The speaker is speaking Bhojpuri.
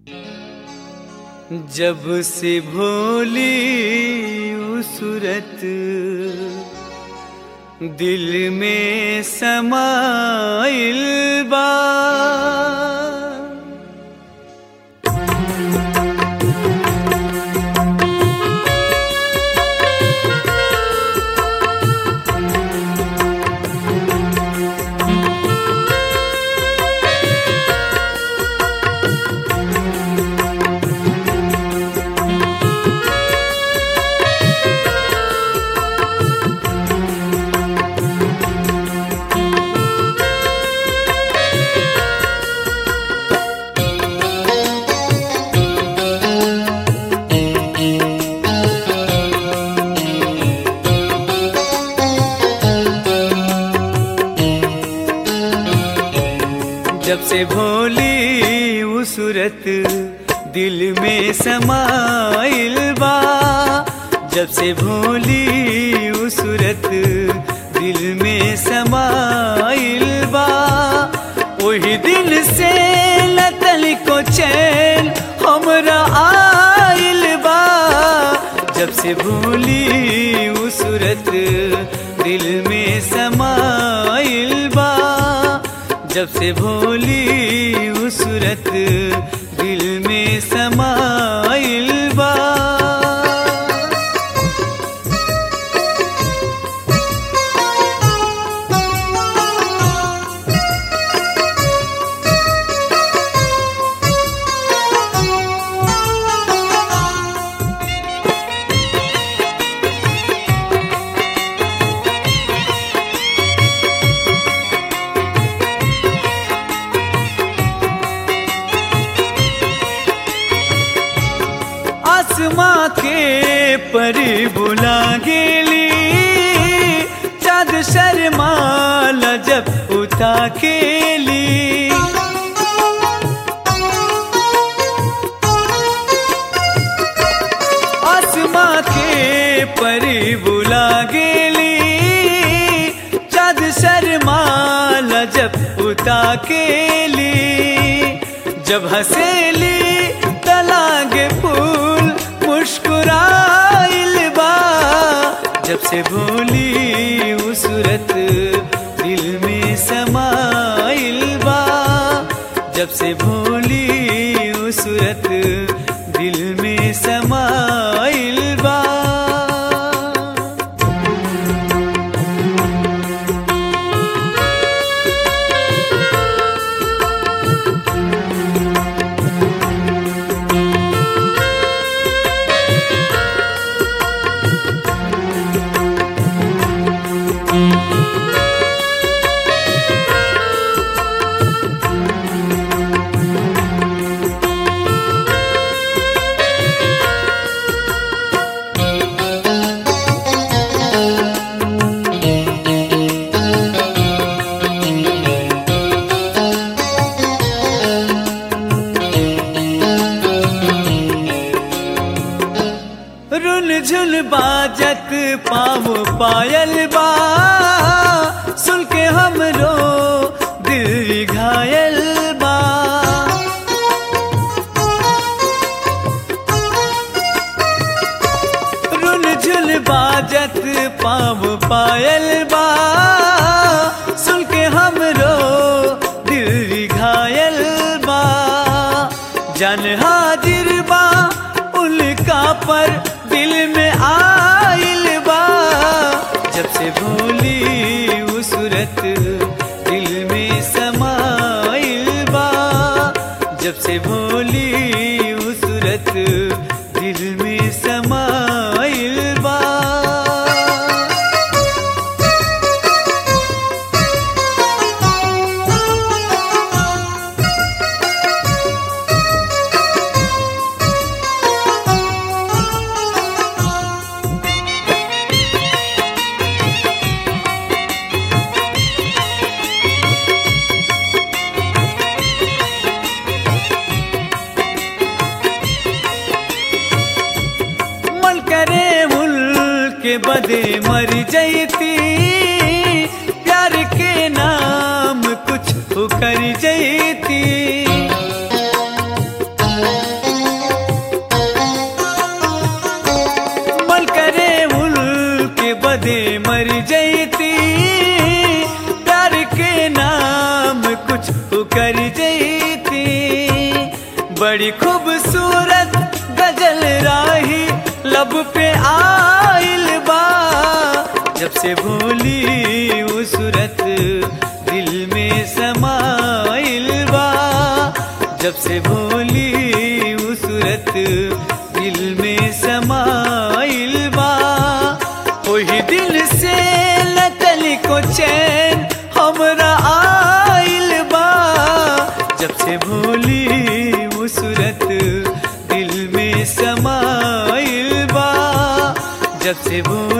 जब से भोली उ सूरत दिल में समाइल बा जब से भोली उ सूरत दिल में समाइल बा जब से भोली उ सूरत दिल में समाइल बा वही दिन से लतल को चैन हमरा आइल बा जब से भोली उ सूरत दिल में समाइल बा जब से भोली उ सूरत दिल में समाइल बा आसमां के परी बुला गेली चाँद शर्माल जब उठा केली आसमां के परी बुला गेली चाँद शर्माल जब उठा केली जब हसेली तलागे फूल मुस्कुराइल बा जब से भोली उ सूरत दिल में समाइल बा जब से भोली उ सूरत दिल में समाइल बा रुन झुन बाजत पाव पायल बा सुन के हमरो दिल घायल बा रुन झुन बाजत पाव पायल बा सुन के हमरो दिल घायल बा जन हाजिर बा उनका पर दिल में आइल बा जब से भोली उ सूरत दिल में समाइल बा जब से भोली उ सूरत दिल में समाइल बा मन करे मुल के बदे मर जैती प्यार के नाम कुछ कर जैती बड़ी खूबसूरत गजल राही लब पे आइल बा जब से भूली वो सूरत दिल में समाइल बा जब से भूली वो सूरत दिल में समाइल बा वही दिल से लतल को चैन हमरा आइल बा जब से भूली वो सूरत दिल में समाइल बा जब से भूली